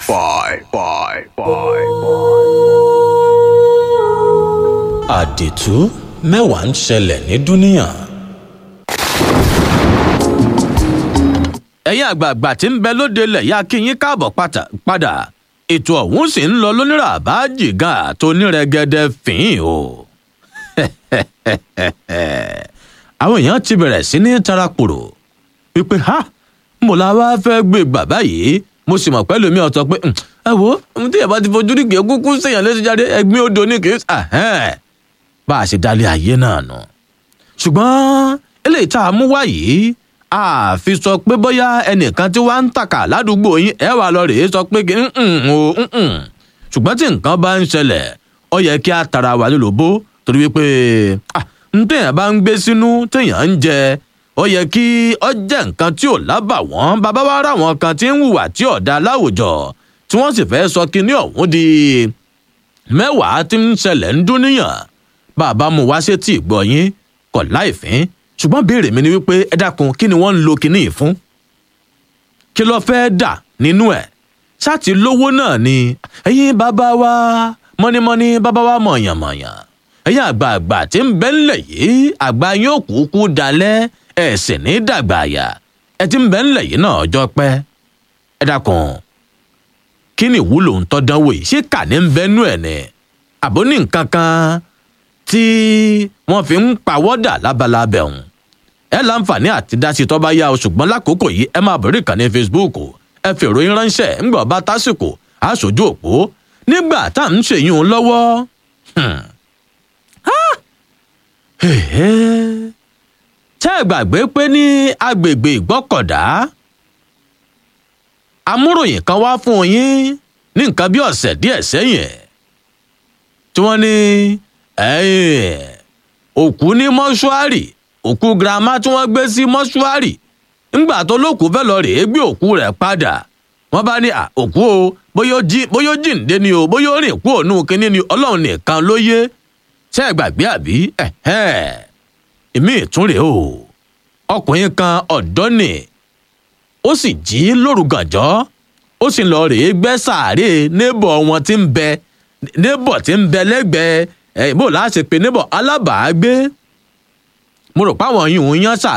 five, five, five. àdìtú mẹ́wàá ń ṣẹlẹ̀ ní dúníyàn. ẹ̀yin àgbààgbà tí ń bẹ lóde lẹ̀ yá kí yín káàbọ̀ pátá- padà ètò ọ̀hún sì ń lọ lónírà àbájì gan àti onírẹ̀gẹ̀dẹ̀ fín o. àwọn èèyàn ti bẹ̀rẹ̀ sí ní tarakùrò wípé ha mo la wá fẹ́ gbé bàbá yìí mo sì mọ̀ pẹ́lú mi ọ̀tọ̀ pé "Hmm, ẹ wo ohun tí ìyàbá ti fojú rí kìí kúkú sèèyàn létí jáde ẹgbẹ́ odò ní kìí ahẹ́n bá a ṣe dálé ayé náà nù. ṣùgbọ́n eléyìí tá a mú wá yìí a fi sọ pé bóyá ẹnìkan tí wàá ń tàkà ládùúgbò yín ẹ wà lọ rèé sọ pé kí "Mm-mm o mm-mm." ṣùgbọ́n tí nǹkan bá ń ṣẹlẹ̀ ó yẹ kí a tara wà lólobó torí wípé ah, n téèyàn bá ń gbé sínú téèyàn ń jẹ ó yẹ kí ọ jẹ́ nǹkan tí ò lábà wọ́n bàbá wa rà wọ́n kan tí ń hùwà tí ọ̀dà láwùjọ tí wọ́n sì fẹ́ sọ kinní ọ̀hún di mẹ́wàá tí ń ṣẹlẹ̀ ń dún níyàn bàbá mu wá sétí ìgbọ́ yín kọ̀ láìfín ṣùgbọ́n béèrè mi ni wípé ẹ dákun kí ni wọ́n ń lo kinní yìí fún kí ló fẹ́ dà nínú ẹ̀ ṣáàtì lówó náà ni ẹ̀yin bàbá wa mọ́nímọ́ní bàbá wa mọ̀yànmọ̀yàn ẹ̀yin àgbààgbà tí ń bẹ ńlẹ̀ yìí àgbà yóò kúkú dalẹ̀ ẹ̀ sì ní dàgbà àyà ẹ ti ń bẹ ńlẹ̀ yìí náà ọjọ́ pẹ́ ẹ dákun kí ni ìwúlò ń tọ́dánwò yìí ṣé kà ní ń bẹ́nu ẹ̀ ni àbó ní nǹkan kan tí wọ́n fi ń pawọ́dà lábalábẹ̀ ọ̀hún ẹ láǹfààní àti dásí tọ́ bá yá o ṣùgbọ́n lákòókò yìí ẹ máa bẹ̀rẹ̀ ìkànnì facebook ẹ fi ìròyìn ránṣẹ́ ńgbà bá tásìkò aṣojú òpó nígbà tá à ń ṣèyún lọ́wọ́. Hmm. Ah! Hèhè. tẹ́ ẹ gbàgbé pé ní agbègbè ìgbọ́kọ̀dá amúròyìn kan wá fún yín ní nǹkan bí ọ̀sẹ̀ díẹ̀ sẹ́yìn tí wọ́n ní ẹ̀yìn òkú ní mọ́ṣúárì òkú girama tí wọ́n gbé sí mọ́ṣúárì ńgbà tó lókùú fẹ́ lọ rèé gbé òkú rẹ̀ padà wọ́n bá ní à, òkú o bóyá ó jí- bóyá ó jíǹde ni o bóyá ó rìn kú òun kínní ni ọlọ́run nìkan ló yé ṣé ẹ gbàgbé àbí ẹ̀hẹ́n èmi ìtúnrè o ọkùnrin kan ọ̀dọ́ nì ó sì jí lóru gànjọ́ ó sì lọ rèé gbẹ́ sàárè nébọ̀ wọn tí ń bẹ nébọ̀ tí ń bẹ lẹ́gbẹ̀ẹ́ ẹ̀ bó láti pe nébọ̀ alábàágbé mo rò páwọn yìí ń yán sàárè.